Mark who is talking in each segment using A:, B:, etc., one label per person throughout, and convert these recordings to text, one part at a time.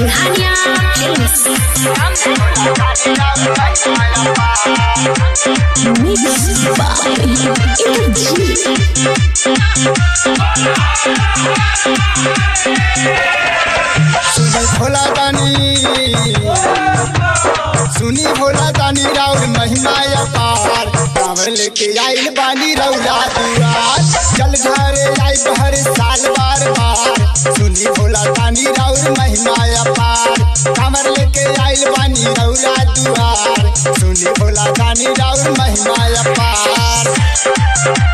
A: Singhania Films. Mixed by Energy.
B: सुनी भोला दानी सुनी भोला दानी राउर महिमा अपार कांवर लेके आइल बानी रौला दुआर चल घरे आई बहर साल बार बार सुनी भोला दानी राउर महिमा अपार कांवर लेके आइल बानी रौला दुआर सुनी भोला दानी राउर महिमा अपार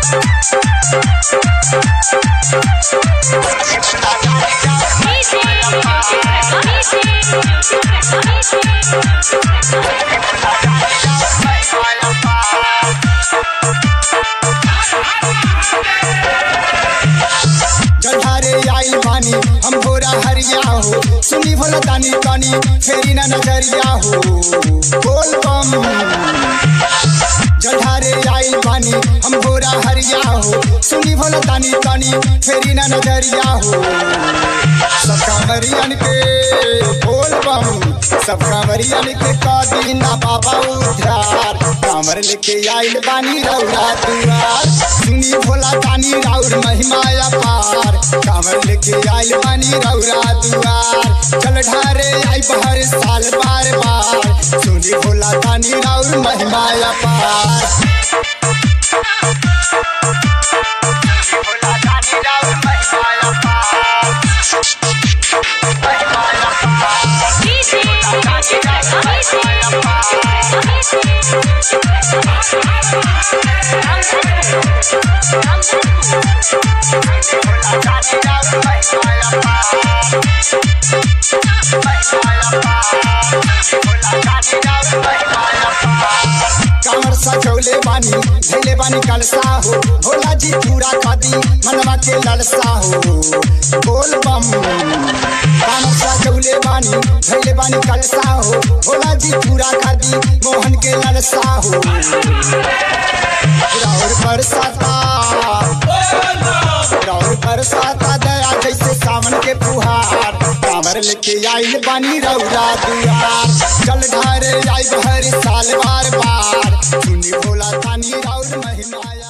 B: जलधारे आइल बानी हम भोरा हरिया हो सुनी भोला दानी कानी फेरी ना नजरिया हो बोल बम जलधारे आइल बानी हम भोरा हरिया हो सुनी भोला दानी कानी फेरी ना नजरिया हो सब कांवरियन के बोल बम सब कांवरियन के कादी ना बाबा उधार कांवर लेके आइल बानी रौला दुआर सुनी भोला दानी राउर महिमा अपार कांवर लेके आइल बानी रौला दुआर चल ढारे आई बहर साल बार बार सुनी भोला दानी राउर महिमा अपार भोला दानी राउर महिमा अपार कांवर सजौले बानी धैले बानी कलसा हो भोला जी पूरा खादी मनवा के ललसा हो बोल बम कांवर सजौले बानी धैले बानी कलसा हो भोला जी पूरा खादी मोहन के ललसा हो राउर बरसाता राउर बरसाता दया जैसे सावन के फुहार कांवर लेके आइल बानी रौरा दुआर चल ढारे आई भर साल बार बार सुनी भोला तानी राउर महिमा